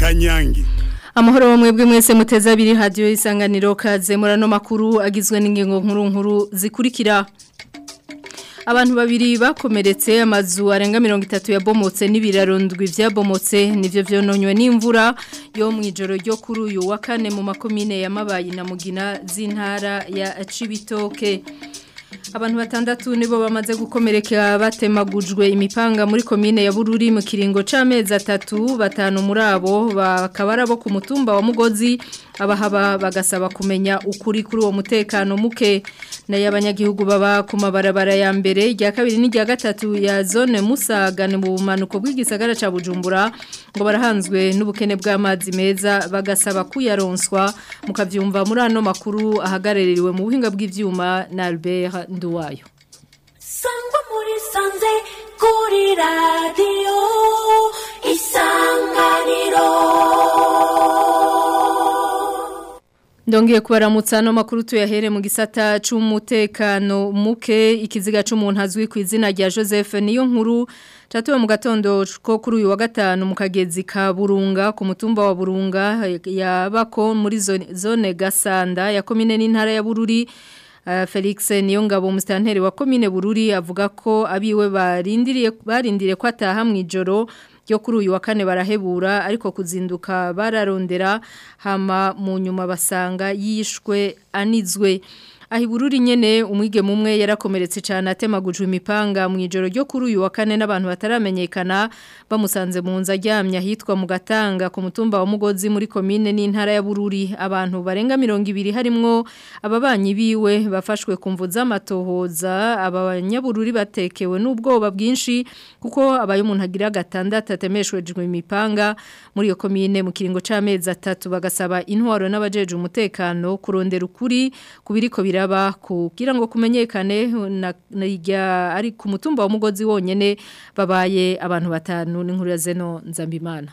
kanyange Amahoro mwebwe mwese muteza abiri radio isanganiro kaze murano makuru agizwe n'ingingo nkuru nkuru zikurikira Abantu babiri bakomeretse amazu arenga 30 yabomotse n'ibirarondwi vyabomotse nivyo vyononywe n'imvura yo mwijoro ryo kuri uyu wa kane mu makomine ya Mabayi na Mugina z'intara ya Cibitoke Abantu batandatu nibo bamaze gukomereka batemagujwe imipanga muri komine ya Bururi mu kiringo c'amezi atatu batanu muri abo bakaba arabo ku mutumba wa Mugozi abahaba bagasaba kumenya ukuri kuri uwo mutekano muke nayo abanyagihugu baba ku mabarabara ya mbere rya kabiri n'irya gatatu ya zone Musagane mu bumanuko bw'igisagara ca Bujumbura ngo barahanzwe n'ubukene bw'amazi meza bagasaba kuyaronswa mukavyumva muri ano makuru ahagarereriwe mu buhinga bw'ivyuma na Albert Nduwayo Sangwa muri sanze kuri radio isanganiro Ndongiye kubaramutsa no makuru tuyahere mu gisata c'umutekano muke ikiziga c'umuntu azwi ku izina rya Joseph niyo nkuru Tatuwe mu gatondo ko kuri uyu wa gatanu mu kagezi ka Burunga ku mutumba wa Burunga yabako muri zone, zone Gasanda ya komine n'intara ya Bururi Uh, Felix Niyongabo mustanteri wa komine Bururi avuga ko abiwe barindiriye barindiriye ko ataha mwijoro ryo kuri uyu wa kane barahebura ariko kuzinduka bararondera hama mu nyuma basanga yishwe anizwe ahibururi nyene umwige mumwe yarakomeretse cyane atemagujwe imipanga mu ijoro ryo kuri uyu wa kane n'abantu bataramenyekana bamusanze mu nzu aryamye ahitwa mu gatanga ku mutumba wa mugozi muri komine n'intara ya bururi abantu barenga mirongo ibiri harimwo ababanyi biwe bafashwe ku mvu z'amatohoza aba banyabururi batekewe n'ubwoba bwinshi kuko abaye umuntu agira gatandatu atemeshwejwe imipanga muri iyo komine mu kiringo c'amezi atatu bagasaba intwaro n'abajeje umutekano kurondera ukuri kubiriko bira biraba kugira ngo kumenyekane na, na ari ku mutumba wa mugozi wonyene babaye abantu batanu n'inkuru ya Zeno Nzambimana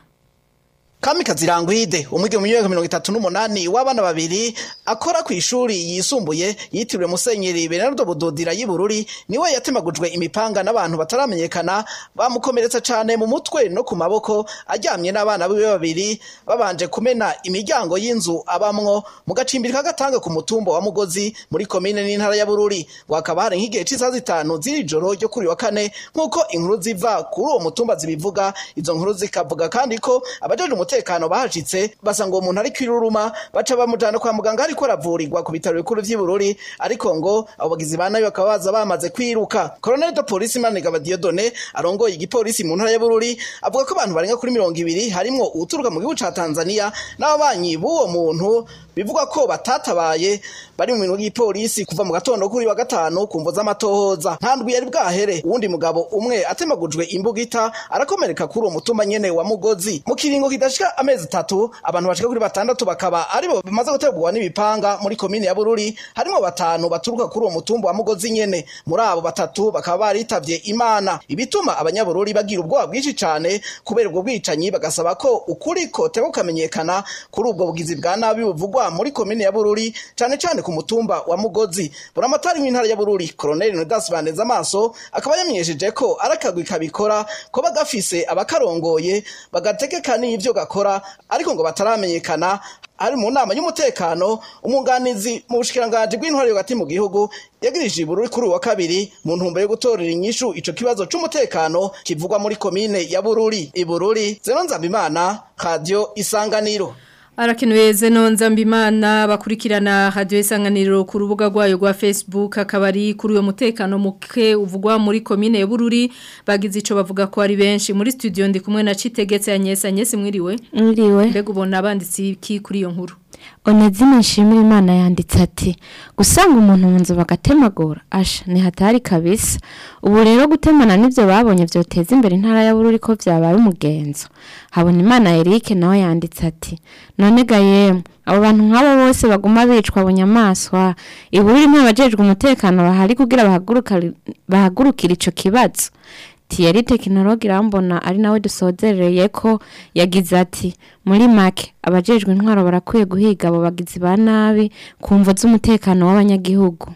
Kamikazi Rangwide umwige mu myaka 38 w'abana babiri akora ku ishuri yisumbuye yitiriwe Musenyeri Bernardo Budodira y'Ibururi niwe yatemagujwe imipanga n'abantu bataramenyekana bamukomeretsa cyane mu mutwe no ku maboko aryamye n'abana biwe babiri babanje kumena imiryango y'inzu abamwo mu gacimbiri kagatanga ku mutumba wa Mugozi muri komine n'intara ya Bururi wakaba hari nk'igihe cy'isaha zitanu ziri joro ryo kuri wa kane nkuko inkuru ziva kuri uwo mutumba zibivuga izo nkuru zikavuga kandi ko abajeje umutekano bahashitse basanga uwo muntu ari kwiruruma baca bamujana kwa muganga ariko aravurirwa ku bitaro bikuru vy'Ibururi ariko ngo abo bagizi ba nabi bakaba baza bamaze kwiruka Colonel de Police Manigaba Dieudonné arongoye igipolisi mu ntara ya Bururi avuga ko abantu barenga kuri mirongo ibiri harimwo uturuka mu gihugu ca Tanzania n'ababanyi b'uwo muntu bivugwa ko batatabaye bari mu bintu by'ipolisi kuva mu gatondo kuri wa gatanu kumvo z'amatohoza nkandwi yari bwahere uwundi mugabo umwe atemagujwe imbugita arakomereka kuri uwo mutumba nyene wa Mugozi mu kiringo kidashika amezi atatu abantu bashika kuri batandatu bakaba aribo bamaze gutegurwa n'ibipanga muri komine ya Bururi harimo batanu baturuka kuri uwo mutumba wa Mugozi nyene muri abo batatu bakaba baritavye Imana ibituma abanyabururi bagira ubwoba bwinshi cane kubera ubwo bwicanyi bagasaba ko ukuri ko tebo kamenyekana kuri ubwo bugizi bwa nabi buvugwa muri komine ya Bururi cane cane ku mutumba wa Mugozi buramatari w'intara ya Bururi Colonel Nodas Baneza amaso akaba yamenyesheje ko arakagwi kabikora ko bagafise abakarongoye bagategeka n'ivyo gakora ariko ngo bataramenyekana ari mu nama y'umutekano umunganizi mu bushikiranganje bw'intwari hagati mu gihugu yagirije ibururi kuri wa kabiri mu ntumbero yo gutorera inyishu ico kibazo c'umutekano kivugwa muri komine ya Bururi ibururi Zeno Nzambimana Radio Isanganiro Arakenuye zeno nzambimana bakurikirana radio isanganiro ku rubuga rwayo rwa Facebook akabari kuri uyo mutekano muke uvugwa muri komine ya Bururi bagize ico bavuga ko ari benshi muri studio ndi kumwe na Citegetse Anyesa Anyesi mwiriwe mwiriwe mbega ubona abanditsi ki kuri iyo nkuru Onezime nshimira Imana yanditse ati gusanga umuntu mu nzu bagatemagura asha ni hatari kabisa ubu rero gutemana nivyo babonye vyoteza imbere intara ya Bururi ko vyabaye umugenzo habona Imana Eric nawe yanditse ati none ga yemwe abo bantu nk'abo bose baguma bicwa bunyamaswa ibururi nk'abajejwe umutekano bahari kugira bahagurukira ico kibazo Thierry tekinologi irambona ari nawe dusozereye ko yagize ati muri make abajejwe intwaro barakwiye guhiga abo bagizi ba nabi ku mvo z'umutekano w'abanyagihugu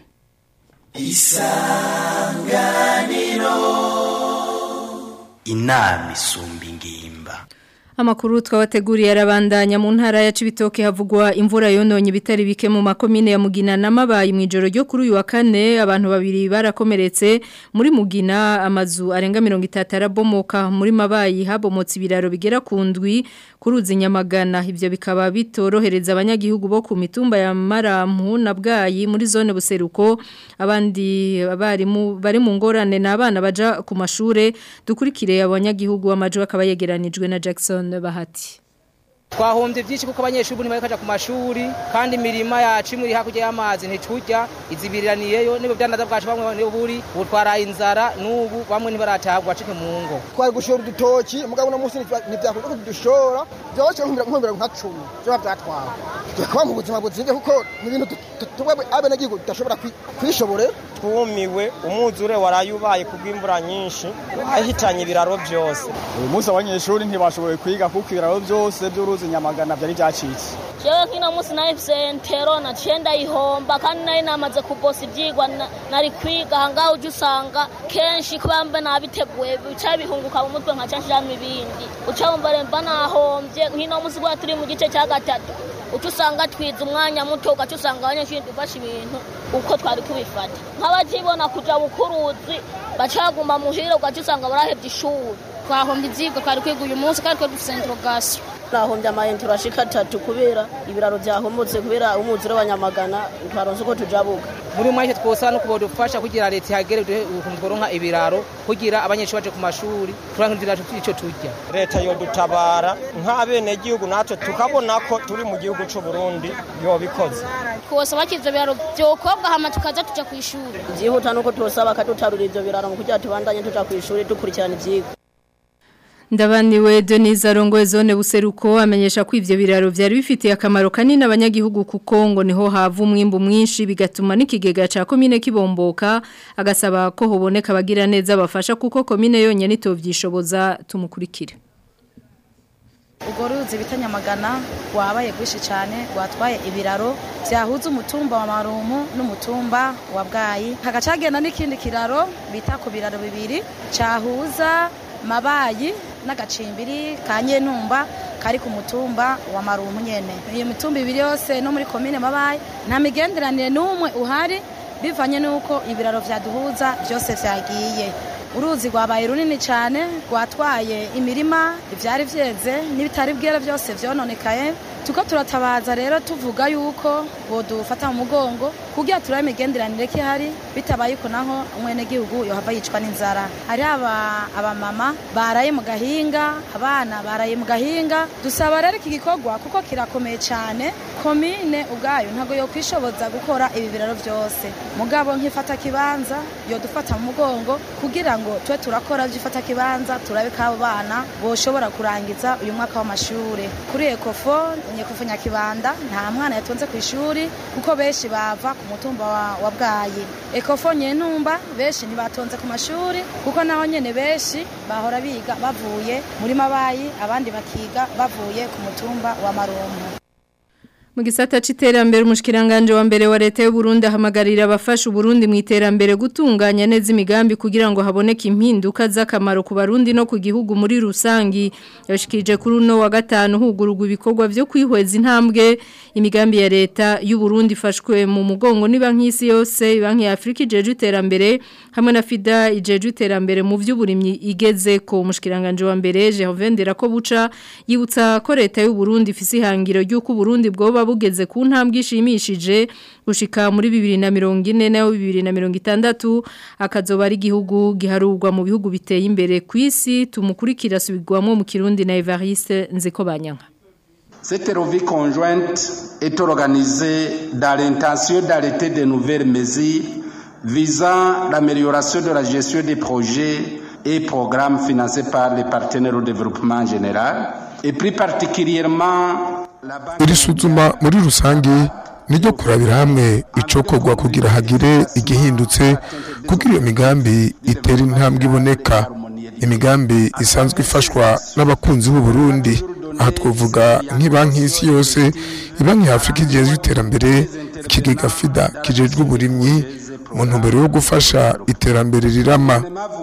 inama isumba ingimba Amakuru twabateguriye arabandanya mu ntara ya Cibitoke havugwa imvura yononye bitari bike mu makomine ya Mugina na Mabayi mu ijoro ryo kuri uyu wa kane abantu babiri barakomeretse muri Mugina amazu arenga 30 arabomoka muri Mabayi habomotse ibiraro bigera ku ndwi kuruzi nyamagana ivyo bikaba bitorohereza abanyagihugu bo ku mitumba ya Marampu na Bwayi muri zone buseruko abandi bari mu bari mu ngorane n'abana baja ku mashure dukurikire abanyagihugu amajo akaba yegeranijwe na Jackson Bahati twahombye byinshi kuko abanyeshuri ubu ntibari ku mashuri kandi imirima yacu imwe iri hakurya y'amazi ntiturya izibiraniyeyo nibo byanaza bwacu bamwe nibo buri ubu twaraye inzara n'ubu bamwe ntibaratabwa bacike mu ngo twari gushora udutoki mugabo uno munsi ntibyakunda ko tudushora byoroshye nk'umubiri nka cumi byo byatwara tukaba mu buzima buzimvye kuko ni ibintu twebwe abenegihugu tudashobora kwishobore twumiwe umwuzure waraye ubaye kubw'imvura nyinshi ahitanye ibiraro byose uyu munsi abanyeshuri ntibashoboye kwiga kuko ibiraro byose by'uruzi nyamagana byari byacitse jewe kino munsi nahifise entero naciye ndayihomba kandi nari namaze kubosa ivyigwa nari kwiga ahangaha uje usanga kenshi kuba mbe nabiteguye bica bihunguka mu mutwe nkaca nshiramo ibindi uca wumva remba nahombye nkino munsi gwa turi mu gice ca gatatu uca usanga twiza umwanya muto ugaca usanga abanyeshuri dufashe ibintu uko twari kubifata nk'abakibona kuja bukuruzi bacaguma muhira ugaca usanga barahevye ishuri twahombye ivyigwa twari kwiga uyu munsi kandi twari dufise interogasiyo nahombye amayentero ashika atatu kubera ibiraro byahomotse kubera umwuzure wa nyamagana twaronse uko tujabuka muri make twosaba no kubodufasha kugira leta ihagere ukuntu tworonka ibiraro kugira abanyeshuri baje ku mashuri turangira ico turya leta yodutabara nk'abenegihugu natwe tukabona ko turi mu gihugu c'u Burundi yobikoze twosaba ko ivyo biraro vyokobwa hama tukaza tuja kw'ishuri vyihuta nuko twosaba akadutarura ivyo biraro mu kugira tubandanye tuja kw'ishuri dukurikirana ivyigwa Ndabaniwe Denise Arongoye zone buseruko amenyesha ko ivyo biraro vyari bifitiye akamaro kanini abanyagihugu kuko ngo niho hava umwimbu mwinshi bigatuma n'ikigega ca komine kibomboka agasaba ko hoboneka abagira neza bafasha kuko komine yonyene itovyishoboza tumukurikire ubwo ruzi bita nyamagana rwabaye rwinshi cyane rwatwaye ibiraro byahuza umutumba wa marumu n'umutumba wa bwayi hagacagenda n'ikindi kiraro bita ku biraro bibiri cyahuza mabayi n'agacimbiri ka nyentumba kari ku mutumba wa marumu nyene iyo mitumba ibiri yose no muri komine mabayi nta migenderanire n'umwe uhari bivanye n'uko ibiraro vyaduhuza byose vyagiye uruzi rwabaye runini cyane rwatwaye imirima ibyari byeze n'ibitari bwera byose byononekaye tuko turatabaza rero tuvuga yuko bodufata mu mugongo kugira turabe imigenderanire ko ihari bitabaye uko naho umwenegihugu yohava yicwa n'inzara hari abamama baraye mu gahinga abana baraye mu gahinga dusaba rero iki gikorwa kuko kirakomeye cyane komine ubwayo ntabwo yo kwishoboza gukora ibi biraro byose mugabo nk'ifata kibanza yodufata mu mugongo kugira ngo tube turakora by'ifata kibanza turabe ko abo bana boshobora kurangiza uyu mwaka w'amashuri kuri ekofo nyekofu nyakibanda nta mwana yatonze ku ishuri kuko benshi bava ku mutumba wa, wa bwayi ekofo nyentumba benshi ntibatonze ku mashuri kuko naho nyene benshi bahora biga bavuye muri mabayi abandi bakiga bavuye ku mutumba wa marumpu mu gisata c'iterambere umushikiranganje wa mbere wa leta y'u Burundi ahamagarira abafasha Burundi mu iterambere gutunganya neza imigambi kugira ngo haboneke impinduka z'akamaro ku barundi no ku gihugu muri rusangi yashikije kuri uno wa gatanu hugurugwa ibikorwa byo kwihweza intambwe imigambi ya leta y'u Burundi ifashwe mu mugongo ni banki y'isi yose banki ya Afrika ijeje iterambere hamwe na FIDA ijeje iterambere mu vy'uburimyi igeze ko umushikiranganje wa mbere Jehovendera ko buca yibutsa ko leta y'u Burundi ifise ihangiro ry'uko Burundi bwoba bugeze ku ntambwe ishimishije gushika muri 2040 nayo 2060 akazoba ari igihugu giharurwa mu bihugu biteye imbere ku isi tumukurikira subigwamo mu Kirundi na Evariste Nzeko Banyanka Cette revue conjointe est organisée dans l'intention d'arrêter de nouvelles mesures visant l'amélioration de la gestion des projets et programmes financés par les partenaires au développement en général et plus particulièrement iri suzuma muri rusange niryo kurabira hamwe icokorwa kugira hagire igihindutse kugira iyo migambi itera intambwe iboneka imigambi isanzwe ifashwa n'abakunzi b'u Burundi aha twavuga nk'ibanki y'isi yose ibanki ya Afurika igezwe iterambere ikigega FIDA kijejwe uburimyi mu ntumbero yo gufasha iterambere rirama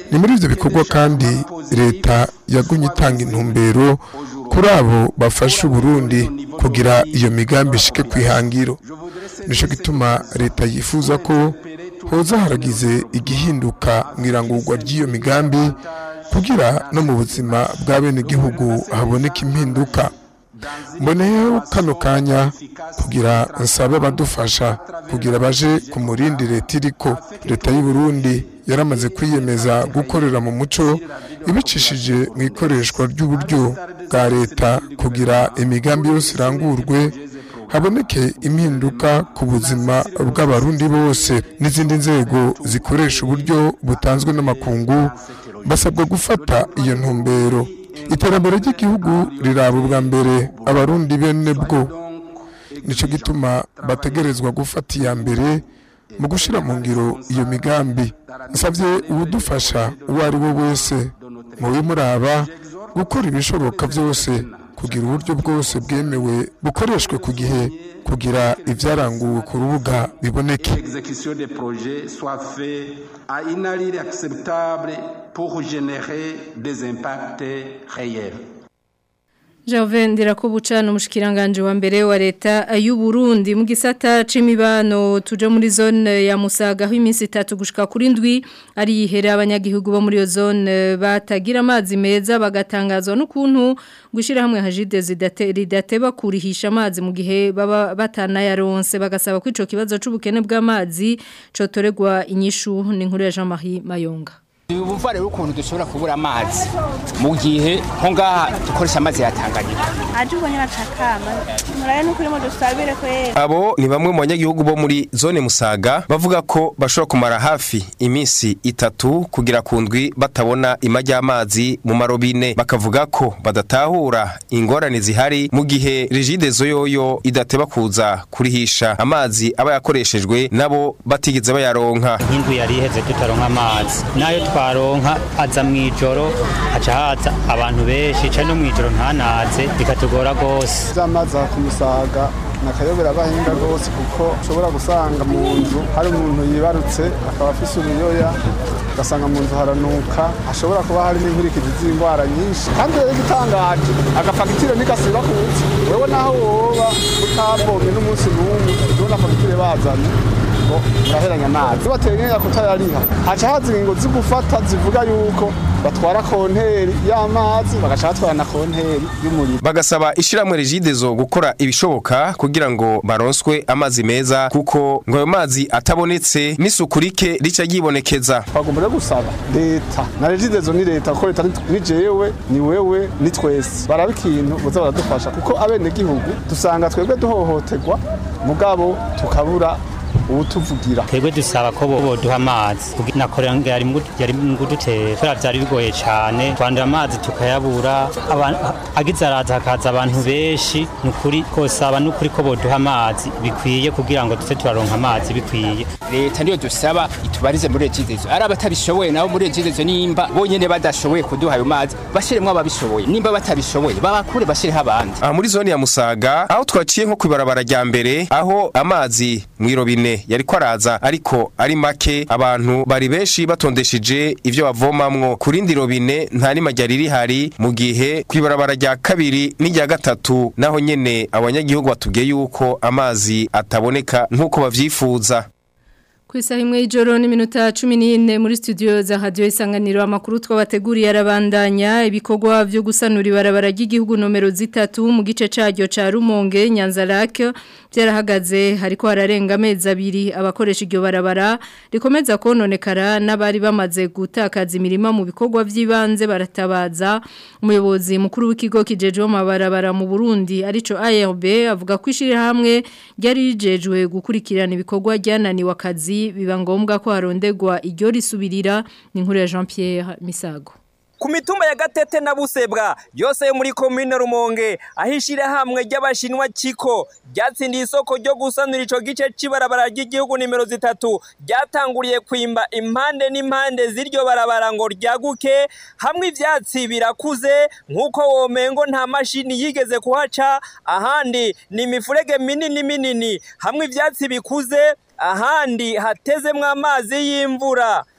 ni muri ivyo bikorwa kandi leta yagumye itanga intumbero kuri abo bafasha uburundi kugira iyo migambi ishike kwihangiro nico gituma leta yifuza ko hoza haragize igihinduka mw'irangurwa ry'iyo migambi kugira no mu buzima bwa bene igihugu haboneka impinduka mboneyeho kano kanya kugira nsabe abadufasha kugira baje ku murindi leta iriko leta y'u Burundi yaramaze kwiyemeza gukorera mu muco ibicishije mu ikoreshwa ry'uburyo bwa leta kugira imigambi yose irangurwe haboneke impinduka ku buzima bw'abarundi bose n'izindi nzego zikoresha uburyo butanzwe n'amakungu basabwa gufata iyo ntumbero iterambere ry'igihugu riraba ubwa mbere abarundi bene bwo nicyo gituma bategerezwa gufata iya mbere mu gushyira mu ngiro iyo migambi nsabye uwudufasha uwo ari we wese mu bimuraba gukora ibishoboka byose kugira uburyo bwose bwemewe bukoreshwe ku gihe kugira ibyaranguwe ku rubuga biboneke l'exécution des projets soit fait à une allure acceptable pour générer des impacts réels. Jove ndirakubucana umushikiranganje wa mbere wa leta y'u Burundi mu gisata c'imibano tuje muri zone ya Musaga aho iminsi itatu gushika kuri ndwi ari ihere abanyagihugu bo muri iyo zone batagira amazi meza bagatangazwa n'ukuntu gushira hamwe hajide zidateba kurihisha amazi mu gihe baba batanayaronse bagasaba ko ico kibazo c'ubukene bw'amazi cotoregwa inyishu ni nkuru ya Jean-Marie Mayonga ubumva rero ukuntu dushobora kubura amazi mu gihe nko ngaha dukoresha amazi ya Tanganyika aje ubonye bacakama muraye nuko urimo dusabire ko yera abo ni bamwe mu banyagihugu bo muri zone Musaga bavuga ko bashobora kumara hafi iminsi itatu kugira ku ndwi batabona ima ry'amazi mu marobine bakavuga ko badatahura ingorane zihari mu gihe rigide zoyoyo idateba kuza kurihisha amazi aba yakoreshejwe nabo batigeze bayaronka nk'indwi yari iheze tutaronka amazi nayo twaronka aza mu ijoro haca haza abantu benshi cyane no mu ijoro ntanaze bikatugora rwose z'amazi ku musaga nakayobera abahinga rwose kuko ushobora gusanga mu nzu hari umuntu yibarutse akaba afise uruyoya ugasanga mu nzu haranuka hashobora kuba hari n'inkurikizi z'indwara nyinshi kandi rero igitangaje agafagitire ntigasiba kuza wewe naho woba utabomye n'umunsi n'umwe ubona fagitire bazanye ngo muraheranya amazi bateganya kutayariha haca haza ingingo zigufata zivuga yuko batwara konteri y'amazi bagaca batwara na konteri y'umuriro bagasaba ishiramwe rigidezo gukora ibishoboka kugira ngo baronswe amazi meza kuko ngo ayo mazi atabonetse n'isuku rike rica ryibonekeza twagomba rero gusaba leta na regidezo ni leta kuko leta ni jewe ni wewe ni twese baraba ikintu boza baradufasha kuko abenegihugu dusanga twebwe duhohoterwa mugabo tukabura ubutuvugira twebwe dusaba ko boduha amazi nakorera yari mu kudutera kubera byari bigoye cyane twandura amazi tukayabura agize araza hakaza abantu benshi ni ukuri kosaba ni ukuri ko boduha amazi bikwiye kugira ngo duce turaronka amazi bikwiye leta niyo dusaba itubarize muri regidezo ari abatabishoboye nabo muri regidezo nimba bonyene badashoboye kuduha ayo mazi bashiremwo ababishoboye nimba batabishoboye babakure bashireho abandi aha muri zone ya musaga aho twaciye nko kwibarabara rya mbere aho amazi mw'irobine yari ko araza ariko ari make abantu bari benshi batondesheje ivyo bavomamwo ku rindi robine nta n'imajya rihari mu gihe kwibarabara rya kabiri n'irya gatatu naho nyene abanyagihugu batubwiye yuko amazi ataboneka nk'uko bavyifuza ku isaha imwe y'ijoro n'iminota cumi n'ine muri studio za radiyo isanganiro amakuru twabateguriye arabandanya ibikorwa byo gusanura ibarabara ry'igihugu nomero zitatu mu gice cyaryo cya rumonge nyanzarake byarahagaze hariko hararenga amezi abiri abakoresha iryo barabara rikomeza kononekara n'abari bamaze gutakaza imirima mu bikorwa by'ibanze baratabaza umuyobozi mukuru w'ikigo kijejwe amabarabara mu Burundi arico ARB avuga ko ishirahamwe ryari rijejwe gukurikirana ibikorwa ryananiwe akazi biba ngombwa ko harondegwa iryo risubirira ni nkuru ya Jean Pierre Misago ku mitumba ya gatete na busebwa yose yo muri komine rumonge ahishira hamwe ry'abashinwa ciko ryatsindiye isoko ryo gusanura ico gice c'ibarabara ry'igihugu nimero zitatu ryatanguriye kwimba impande n'impande z'iryo barabara ngo ryaguke hamwe ivyatsi birakuze nk'uko womengo nta mashini yigeze kuhaca ahandi ni imifurege minini minini hamwe ivyatsi bikuze ahandi hatezemwo amazi y'imvura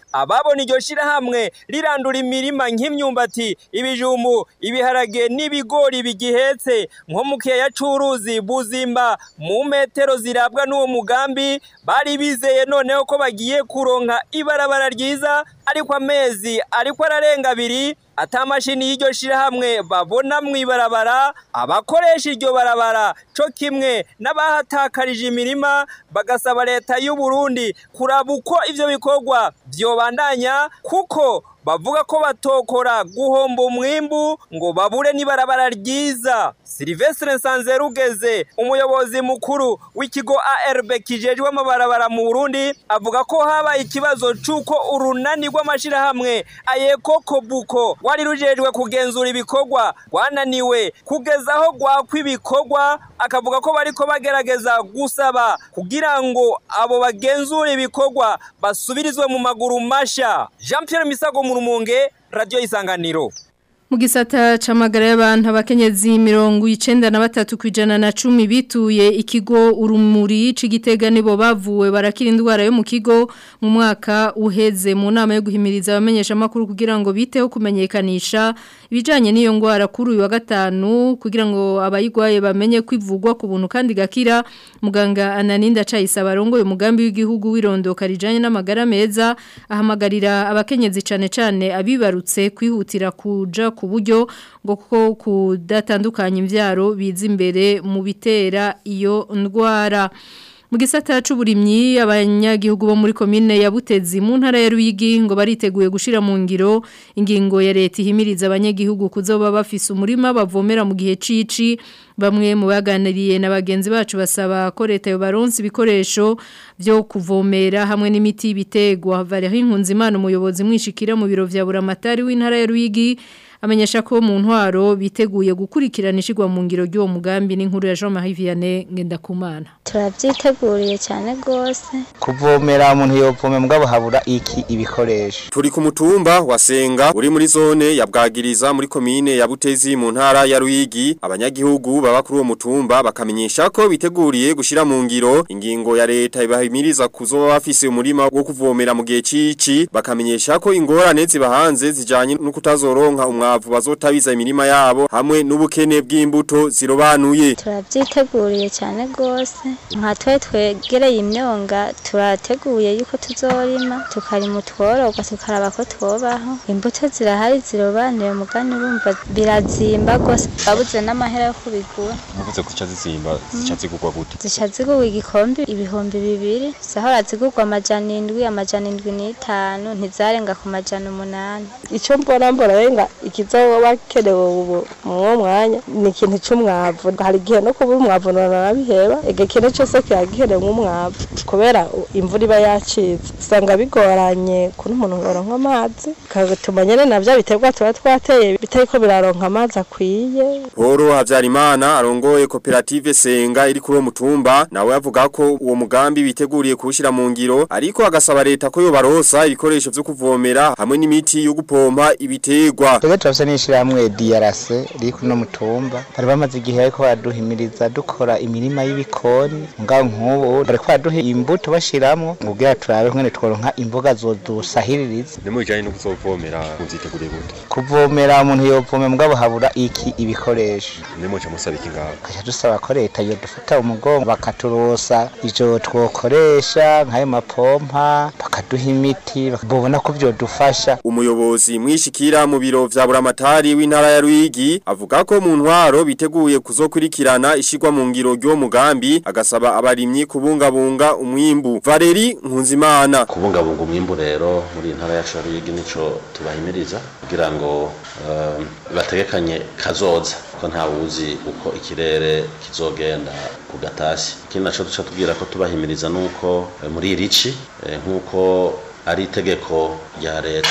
ababona iryo shirahamwe rirandura imirima nk'imyumbati ibijumbu ibiharage n'ibigori bigihetse nko mu kiyaya c'uruzi buzimba mu metero zirabwa n'uwo mugambi bari bizeye noneho ko bagiye kuronka ibarabara ryiza ariko amezi ariko ararenga abiri ata mashini y'iryo shirahamwe babona mw'ibarabara abakoresha iryo barabara co kimwe n'abahatakarije imirima bagasaba leta y'u Burundi kuraba uko ivyo bikorwa vyobandanya kuko bavuga ko batokora guhomba umwimbu ngo babure n'ibarabara ryiza Silvestre Nsanzerugeze umuyobozi mukuru w'ikigo ARB kijejwe amabarabara mu Burundi avuga ko habaye ikibazo c'uko urunani rw'amashirahamwe ayeko kobuko wari rujejwe kugenzura ibikorwa rwananiwe kugeza aho gwakwa ibikorwa akavuga ko bariko bagerageza gusaba kugira ngo abo bagenzura ibikorwa basubirizwe mu maguru masha Jean Pierre Misago mu Rumonge Radio Isanganiro Mu gisata c'amagara y'abantu abakenyezi mirongo icenda na batatu kwijana na cumi bituye ikigo urumuri c'igitega nibo bavuwe barakira indwara yo mu kigo mu mwaka uheze mu nama yo guhimiriza abamenyesha makuru kugira ngo biteho kumenyekanisha ibijanye n'iyo ngwara kuri uyu wa gatanu kugira ngo abayigwaye bamenye kwivugwa ku buntu kandi gakira muganga Ananinda Chayisa barongo umugambi w'igihugu wirondoka rijanye n'amagara meza ahamagarira abakenyezi cane cane abibarutse kwihutira kuja ku buryo ngo ko kudatandukanya imbyaro biza imbere mu bitera iyo ndwara mu gisata c'uburimyi abanyagihugu bo muri komine ya Butezi mu ntara ya Ruyigi ngo bariteguye gushira mu ngiro ingingo ya leta ihimiriza abanyagihugu kuzoba bafise umurima bavomera mu gihe cici bamwe mu baganiriye na bagenzi bacu basaba ko leta yo baronse ibikoresho byo kuvomera hamwe n'imiti bitegwa Valerie Nkunzimana umuyobozi mwishikira mu biro vya Buramatari w'intara ya Ruyigi amenyesha ko mu ntwaro biteguye gukurikirana ishigwa mu ngiro ry'uwo mugambi n'inkuru ya Jean Marie Vianney Ngendakumana turabyiteguriye cyane rwose kuvomera umuntu yovome mugabo habura iki ibikoresho Turi ku mutumba wa Senga uri muri zone ya Bwagiriza muri komine ya Butezi mu ntara ya Ruyigi abanyagihugu baba kuri uwo mutumba bakamenyesha ko biteguriye gushira mu ngiro ingingo ya leta ibahimiriza kuzoba bafise umurima wo kuvomera mu gihe cici bakamenyesha ko ingorane zibahanze zijanye no kutazoronka umwavu bazotabiza imirima yabo hamwe n'ubukene bw'imbuto zirobanuye turabyiteguriye cyane rwose nka twe twegereye imyonga turateguye yuko tuzorima tukarima utwororwa tukaraba ko twobaho imbuto zirahari zirobanuye mugani urumva birazimba rwose babuze n'amahera yo kubigura Muvuze ko zizimba zica zigurwa gute zica zigurwa igikombe ibihumbi bibiri zahora zigurwa amajana indwi amajana indwi n'itanu ntizarenga ku majana umunani icyo mbona mbona renga ikizoba kenewe ubu mu mwanya ni ikintu cy'umwavu hari igihe no kuba umwavu narabiheba ege kintu cyose kiyagiherewe nk'umwavu kubera imvura iba yacitse usanga bigoranye kuri umuntu ngo aronke amazi kagatuma nyene navyo biterwa tuba twateye bitariko biraronka amazi akwiye Poro Havyarimana arongoye koperative Senga iri kuri uwo mutumba nawe avuga ko uwo mugambi biteguriye kuwushira mu ngiro ariko agasaba leta ko yobarosa ibikoresho vyo kuvomera hamwe n'imiti yo gupompa ibitegwa twebwe turafise n'ishirahamwe DRC riri kuri no mutumba bari bamaze igihe ariko baraduhimiriza dukora imirima y'ibikoni ngaho nk'ubu bariko baraduha imbuto bashiramwo kugira turabe nkene tworonka imboga zodusahiririza ni mu bijanye no kuzovomera muvyiteguriye gute kuvomera umuntu yovome mugabo habura iki ibikoresho ni muca musaba iki ngaho kaca dusaba ko leta yodufata umugongo bakaturosa ivyo twokoresha nk'ayo mapompa bakaduha imiti bobona ko vyodufasha umuyobozi mwishikira mu biro vya buramatari w'intara ya Ruyigi avuga ko mu ntwaro biteguye kuzokurikirana ishigwa mu ngiro ry'uwo mugambi agasaba abarimyi kubungabunga umwimbu Valeri Nkunzimana kubungabunga umwimbu rero muri intara ya Ruyigi nico tubahimiriza kugira ngo uh, bategekanye kazoza ko nta wuzi uko ikirere kizogenda ku gatasi ikindi naco duca tubwira ko tubahimiriza nuko uh, muri irici uh, nkuko ari itegeko rya leta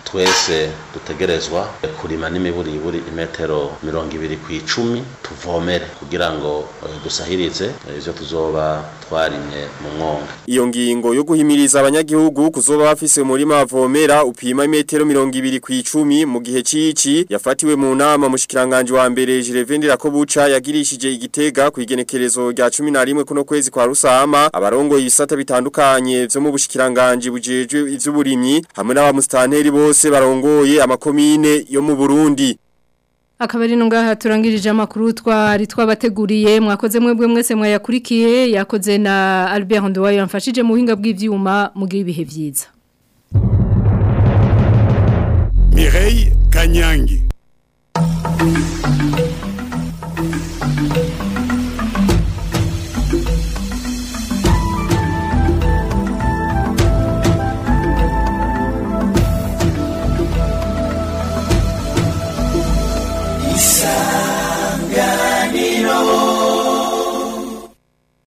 twese dutegerezwa kurima n'imiburiburi imetero mirongo ibiri ku icumi tuvomere kugira ngo eh, dusahirize eh, ivyo tuzoba twarimye mu mwonga Iyo ngingo yo guhimiriza abanyagihugu kuzoba bafise umurima bavomera upima imetero mirongo ibiri ku icumi mu gihe cici yafatiwe mu nama mushikiranganje wa mbere Jirevendera ko buca yagirishije igitega ku igenekerezo rya 11 kuno kwezi kwa Rusama abarongoye ibisata bitandukanye vyo mu bushikiranganje bujejwe ivy'uburimyi hamwe n'abamustanteri bose barongoye amakomine yo mu Burundi Akabari nungaha turangirije amakuru twari twabateguriye mwakoze mwebwe mwese mwayakurikiye yakoze na Albert Nduwayo yamfashije mu buhinga bw'ivyuma mugira ibihe vyiza Mireille Kanyangi